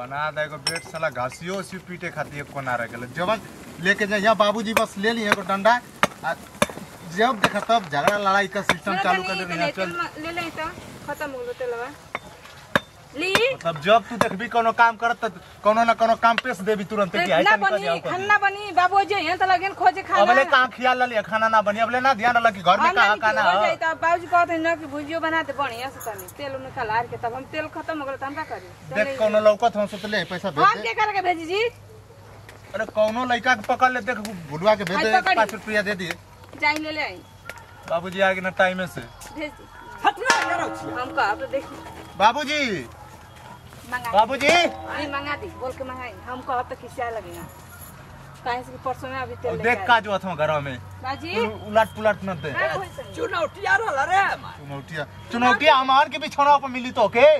बना दे एगो बेट साला घासियो उसी पीटे खातिर एको ना रह गेल जवन लेके जा यहाँ बाबूजी बस ले लिए एगो डंडा आ जब देखा तब झगड़ा लड़ाई का सिस्टम चालू कर दे यहाँ चल ले ले तो खत्म हो गलो तेलवा ली मतलब जब तू देखबी कोनो काम करत त कोनो ना कोनो काम पेश देबी तुरंत कि आई ना तनी कर बनी जाओ खाना बनी बाबू जे यहाँ तो लगन खोजे खाना अबले कहाँ खियाल लली खाना ना बनी अबले ना ध्यान लगी कि घर में कहाँ खाना हो है जाई तो बाबूजी कहते हैं ना कि भुजियो बना दे बढ़िया से तनी तेल उन्हें खलार के तब हम तेल खत्म हो गलो तो हम का करी देख कोनो लौकत हम से ले पैसा भेज हम दे के करके भेजी जी अरे कोनो लड़का के पकड़ ले देख भुलवा के भेज आई दे पकड़ी। पाँच रुपया दे दिए जाई ले ले आई बाबूजी आगे ना टाइम से भेज दी हटना करो छिया हम का अब तो देखी बाबूजी मंगा बाबूजी नहीं मंगा दी बोल के मंगाई हम कहब तो किसिया लगेगा काहे से कि परसों में अभी तेल अब लेके देख आई। का जो अथवा घर में बाजी उलट पुलट न दे मैं कोई सही। चुनौतिया रहल रे हमार। चुनौतिया चुनौतिया हमार के बिछौना पर मिली तो के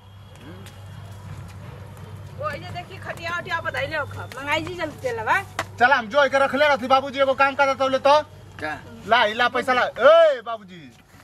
वो ये देखी खटिया उटिया बताई ले खा मंगाई जी जल्दी तेल बा चल हम जो के रखले रहती बाबूजी एगो काम करत तो ले तो क्या ला इला पैसा ला ए बाबूजी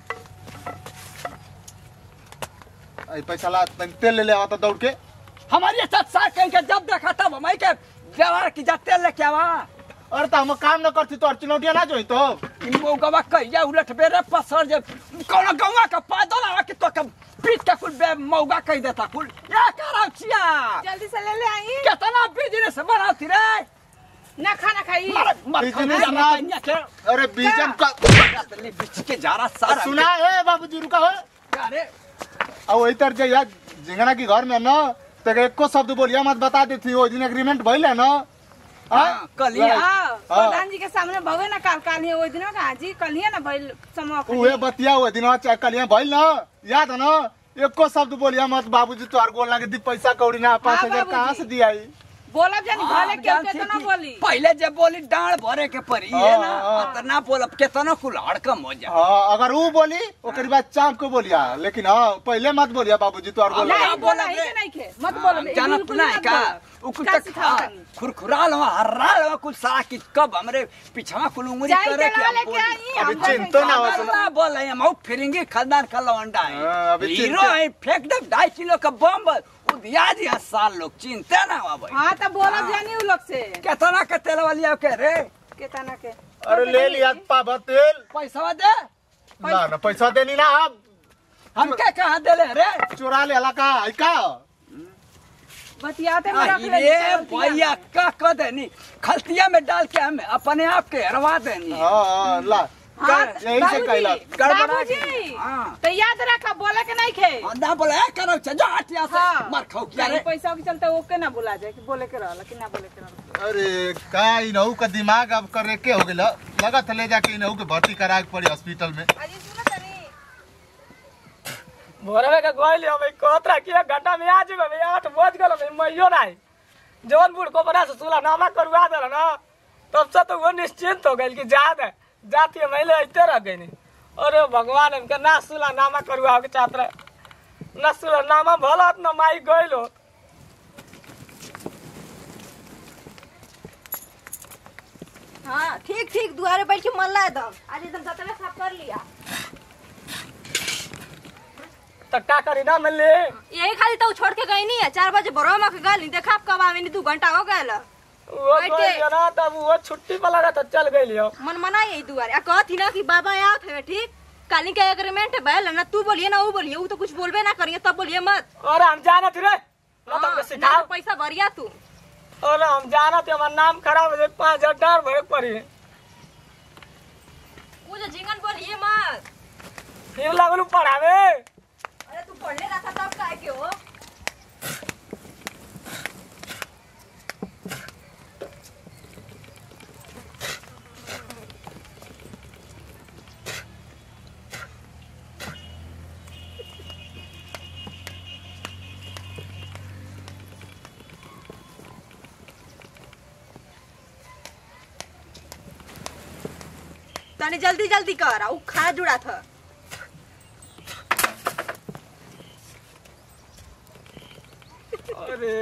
आई पैसा ला तनी तेल ले ले आवता दौड़ के हमारी साथ साथ कहीं के जब देखा तब हमारी के व्यवहार की जाते लेके आवा अरे तो हम काम न करती तो चुनौतिया ना जोई तो इन मौगवा कहिया उलट बेरे पसर जे कौन गौवा का पैदल आवा कि तो के पीट के कुल बे मौगा कह देता कुल या कराव छिया जल्दी से ले ले आई कितना बिजनेस बनाती रे ना खाना खाई मर मर बिजनेस ना- के अरे बीजन का ले बिच के जा रहा सारा सुना है बाबूजी रुका हो अरे अब वही तर जे यार जिंगना की घर में न तो एको शब्द बोलिया मत बता देती वो दिन एग्रीमेंट भइल है न हाँ, कलिया। हाँ प्रधान जी के सामने भगे ना काल काल ही ओइ दिन का जी कल ही ना भइल समोख उहे बतिया हुए दिन चाहे कलिया भइल न याद है न एको शब्द बोलिया मत बाबूजी तोहार गोल ना के दी पैसा कौड़ी ना पाँच हाँ, हजार कहाँ बाबूजी। से दिया बोलब जानी भले क्यों जानती केतना कि बोली पहले जब बोली डांड भरे के परी है ना हाँ, हाँ। इतना बोलब केतना कुल हड़कम हो जा हाँ अगर वो बोली ओकर बाद चाप को बोलिया लेकिन हाँ पहले मत बोलिया बाबूजी तोहार गोल नहीं, ना नहीं बोला बोला ही रे। के नहीं खे मत बोल जानत नहीं का उ कुछ तक खुरखुराल हो हर्राल हो कुछ सारा कि कब हमरे पिछवा कुल उंगली जाई करे तेलवा के हम लेके बोली आई अभी हम चिंतो ना हो बोल ना बोल रहे हम फिरेंगे खानदान का लवंडा हाँ, है अभी हीरो चिंता- है फेंक दे ढाई किलो का बम उदिया दिया साल लोग चिंता ना हुआ भाई हाँ तो बोलब जानी उ लोग से केतना के तेल वाली के रे केतना के अरे ले लिया पाबा तेल पैसा दे ना ना पैसा देनी ना अब हम के कहा देले रे चोरा ले हला का है का बतियाते में रख ले अरे भैया का कर देनी खलतिया में डाल के हमें अपने आप के हरवा देनी हाँ हाँ ला हाँ, यही से कहला गड़बड़ा बाबूजी के। हाँ। तो याद रखा बोले के नहीं खे हाँ, ना बोले "ए, करो जो हटिया से हाँ। मार खाओ क्या नहीं, रे पैसा के चलते ओके ना बोला जाए कि बोले के रहला कि ना बोले के रहला अरे का इनहू का दिमाग अब करे के हो गेला लगत ले जाके इनहू के भर्ती करा के पड़ी हॉस्पिटल में अजी सुनो तनी भोरवे के गइल हम कहत रहा कि एक घंटा में आ जेबे भैया आठ बज गेल मैं मैयो नहीं जौन बूढ़ को बना से सुला नामा करवा दे ना तब से तो वो निश्चिंत हो गइल कि जा दे जाती है मैले अइते रह गई अरे भगवान इनके ना सुला नामा करवा के चाहत रहे ना सुला नामा भलत न माई गइल हो हाँ ठीक ठीक दुआरे बैठ के मल्ला एकदम आज एकदम जतने साफ कर लिया तो का करी ना मिली यही खाली तो छोड़ के गई नहीं है चार बजे बरो के गल देखा आप कब आवे नहीं दू घंटा हो गए वो बैठे। गइल ना तब वो छुट्टी वाला रहा तो चल गइल हो मन मना यही दुआरे आ कहती ना कि बाबा आओ थे ठीक काली का एग्रीमेंट है बैल ना तू बोलिए ना वो बोलिए वो तो कुछ बोलबे ना करिए तब बोलिए मत अरे हम जानत रे ना हाँ, तुमके ना सिखाओ तो पैसा भरिया तू अरे हम जानत है हमार नाम खराब हो जाए पाँच हजार डर भरे के पड़ी वो जो जिंगन बोलिए मत फिर लगलू पढ़ावे अरे तू पढ़ले रहा था तब काय के हो तनी जल्दी जल्दी कर ऊ खा जुड़ा था अरे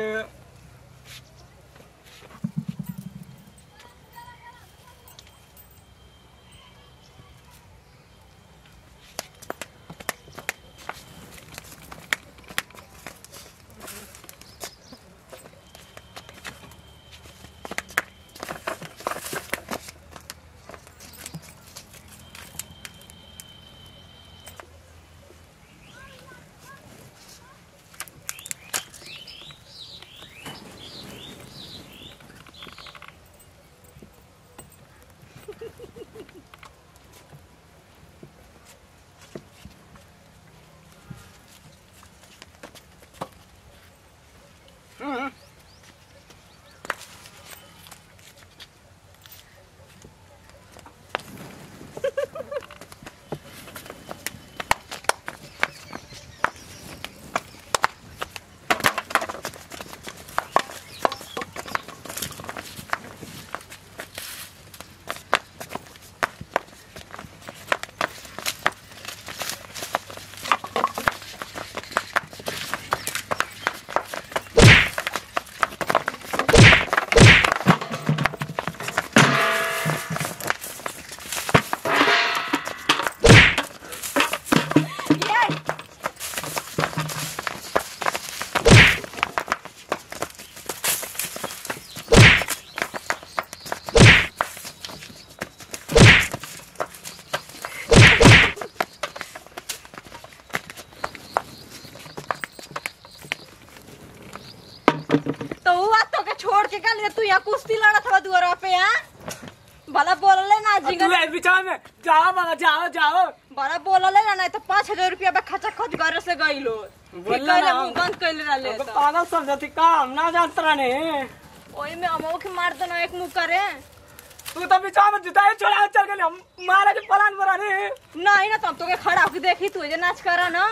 के का लिए तू यहाँ कुश्ती लड़त हवा दुआरा पे यहाँ भला बोलले ना तू जिंगर ए बीचा में जाओ बाबा जाओ जाओ भला बोलले ना नहीं तो पाँच हजार रुपया बा खचा खच घर से गईलो बोलला ना। मुंह बंद कैले रहले हमको तो पागल समझती का हम ना जानत रहने ओही में अमो के मार दो ना एक मुंह करे तू तो बीचा में जुताई छोड़ा चल गई हम मारे के प्लान बना ने नहीं ना तब तो के खड़ा होके देखी तू जे नाच करा ना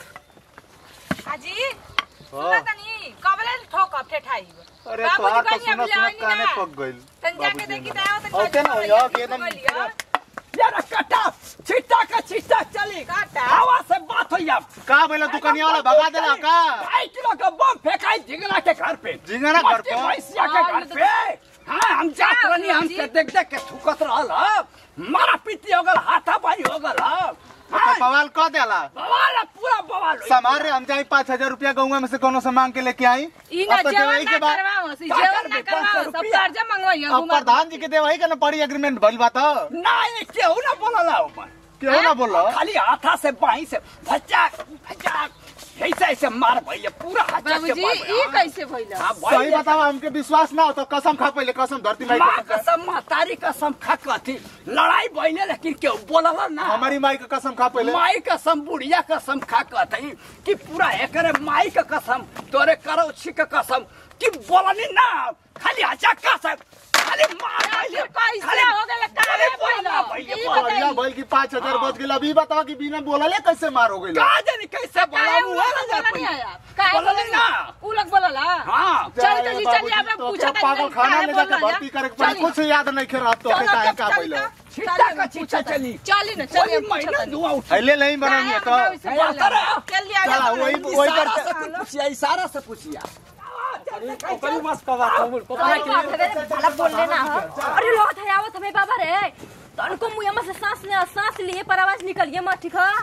हाजी सुना तनी कबले ठोक ठेठाई अरे बाबूजी तोहार तो कहनी सुना अब सुना लानी काने ना। पक गइल तन जाके देखी त आओ त औते ना होइहो कि एकदम यार कटा छिटा का छिटा चली काटा? हवा से बात होई अब का भइल दुकनिया वाला भगा देला का ढाई किलो का बम फेंकाई झिंगना के घर पे झिंगना घर मट्टी पे? भैंसिया के हाँ, घर ये तो- पे हाँ हम जात क्या रहनी हम जी? के देख देख के थुकत रहल ह। मारा पीटी हो गल हाथा बाई हो गल ह। तो हाँ, बवाल क देला बवाल है, पूरा बवाल होई। समार रे हम जाई पाँच हजार रुपया गौवा में से कोनो से मांग के लेके आई ई ना अब तो जेवन देवही ना के बाद करवाओ सी का जेवन ना करबे, पाँच सौ करवाओ सब रुपया? कर्जा मंगवाइयो अब प्रधान जी के देवही के ना पड़ी एग्रीमेंट भइल बा तो नहीं केहू ना बोलला ऊपर केहू ना बोलो खाली हाथा से बाई से भचाक भचाक ऐसे ऐसे मार भैया पूरा हाथ के बाबूजी मार ई कैसे भइल हाँ, सही भैया। बताओ हमके विश्वास ना हो तो कसम खा पहले कसम धरती माई माँ के कसम। कसम महतारी कसम खा कथी लड़ाई भइले लेकिन केहू बोलला ना हमारी माई के कसम खा पहले माई कसम बुढ़िया कसम खा कथी कि पूरा एकरे माई के कसम तोरे करो छी के कसम कि बोलनी ना खाली हचा कसम खाली मार भइले कैसे खाली हो गेल काहे बोलना भइल? भइले ई बोल। बढ़िया भइल की पाँच हजार बच गेल अभी बताओ कि बिना बोलले कैसे मार हो गइल का जानी कैसे बोला काहे मुँह उ ना लोग जा बोलनी पाई। आया काहे बोलनी बोलनी ना उ लोग बोलला हाँ चल तो जी चल यहाँ पे तो पूछा क्या पागल खाना ले जाके भर्ती करे के पड़ी कुछ याद नहीं खेल तो के काहे का पहले छिट्टा का छिट्टा चली चली ना कोई चलिए महीना धुआं उठ पहले नहीं बनानी है तो चल लिया चला वही वही इशारा पर से कुछ पूछिया इशारा से पूछिया ओकरी मस्त कबा कबूल भला बोलले ना हो अरे लो थे आवत हमें बाबा रे तनको मुंह में से सांस ले सांस लिए पर आवाज निकलिए मत ठीक है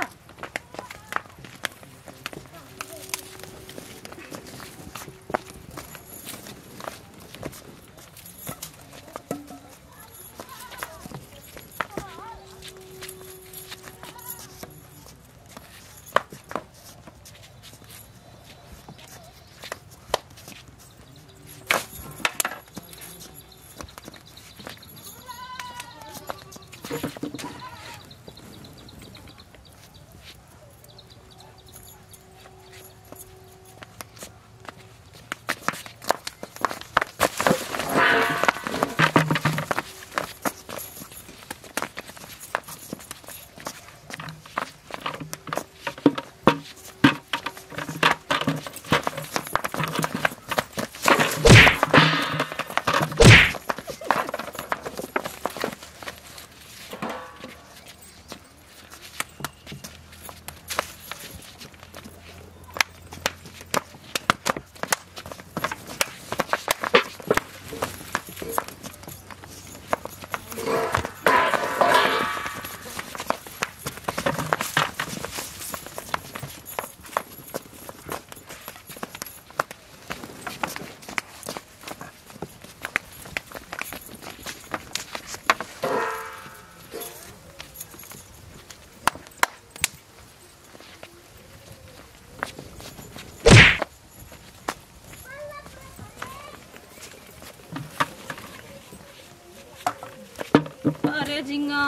अरे झिंगा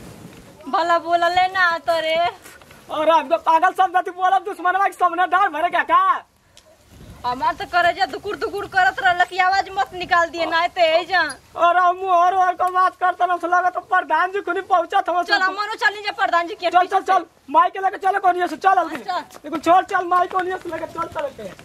भला बोलले ना तोरे और हमको पागल समझती बोलब दुश्मनवा के सामने डाल भरे क्या का हमार तो करे जा दुकुर दुकुर करत रहल की आवाज मत निकाल दिए ना ते ए जा और हम और और को बात करता ना लगा तो प्रधान जी खुनी पहुंचा था चल हमनो चली जा प्रधान जी के चल चल चल माई के लेके चले कोनिया से चल अभी चल। देखो छोड़ चल माई कोनिया से लेके चल चल के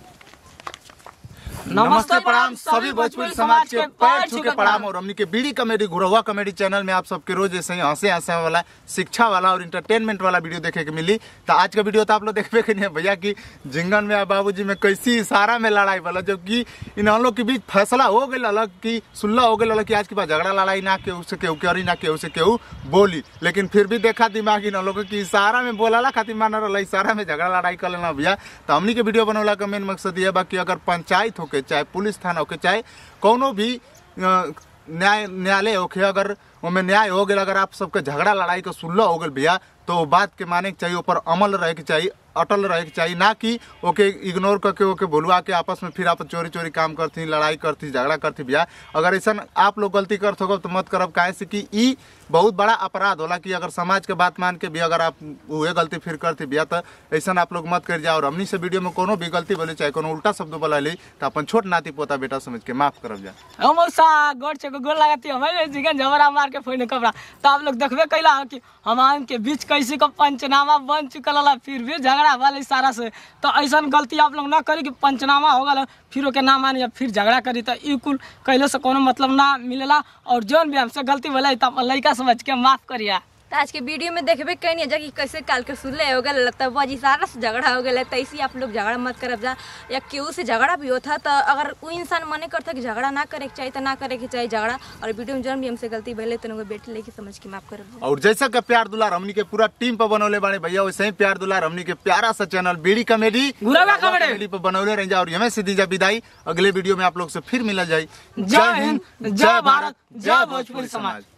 नमस्ते प्रणाम सभी भोजपुरी समाज के पैर छू के प्रणाम और हमनी के बीड़ी कॉमेडी घुरवा कॉमेडी चैनल में आप सबके रोज ऐसे ही हंसे हंसे वाला शिक्षा वाला और इंटरटेनमेंट वाला वीडियो देखे के मिली तो आज का वीडियो तो आप लोग देखबे के नहीं है भैया की जिंगन में बाबूजी में कैसी इशारा में लड़ाई वाला जबकि इन हम लोग के बीच फैसला हो गई अलग की सुल्ला हो गई अलग कि आज के बाद झगड़ा लड़ाई ना केहू से केहू करी ना केहू से केहू बोली लेकिन फिर भी देखा दिमाग इन लोग की इशारा में बोलाला खातिर मान रहा इशारा में झगड़ा लड़ाई कर लेना भैया तो हमनी के वीडियो बनवला का मेन मकसद ये बा कि अगर पंचायत होके चाहे पुलिस थाना होके चाहे कोनो भी अ, न्याय न्यायालय होके अगर ओमे न्याय हो गया अगर आप सबके झगड़ा लड़ाई का सुलह हो गल भैया तो वो बात के माने के चाहिए ऊपर अमल रहे के चाहिए अटल रहे के चाहिए ना कि ओके इग्नोर करके ओके भुलवा के आपस में फिर आप चोरी चोरी काम करती लड़ाई करती झगड़ा करती बिया अगर ऐसा आप लोग गलती करते हो तो मत करब काहे से कि ई बहुत बड़ा अपराध होला कि अगर समाज के बात मान के भी अगर आप उहे गलती फिर करती बिया तो ऐसा आप लोग मत कर जाओ और हमनी से वीडियो में कोनो भी गलती बोले चाहे कोनो उल्टा शब्द बोला ली तो अपन छोट नाती पोता बेटा समझ के माफ करब जा हम मौसा गोड़ छे गोड़ लगाती हमें जिगन झबरा मार के फोड़ने कपड़ा तो आप लोग देखबे कैला हो कि हमान के बीच कैसे का पंचनामा बन चुकल होला फिर भी झगड़ा वाले सारा से तो ऐसा गलती आप लोग ना करी कि पंचनामा हो गल फिर ओके ना मानी या फिर झगड़ा करी तो ई कुल कैले से कोनो मतलब ना मिलेला और जौन भी हमसे गलती भले तो अपन लड़का समझ के माफ करिया तो आज के वीडियो में देखबे कहीं जा कि कैसे काल के सुनले हो गए तब वजी सारा से झगड़ा हो गया तो ऐसे आप लोग झगड़ा मत करब जा या केहू से झगड़ा भी होता तो अगर वो इंसान मने करता कि झगड़ा ना करे के चाहिए तो ना करे के चाहिए झगड़ा और वीडियो में जौन भी हमसे गलती भले तो उनको बेटे लेके समझ के माफ करब जा। और जैसा का प्यार दुलार हमनी के पूरा टीम पर बनौले बाड़े भैया वैसे ही प्यार दुलार हमनी के प्यारा सा चैनल बीड़ी कॉमेडी गुरवा कॉमेडी। पर बनौले रह जा और हमें सीधी जा विदाई अगले वीडियो में आप लोग से फिर मिला जाए जय हिंद, जय भारत, जय भोजपुरी समाज।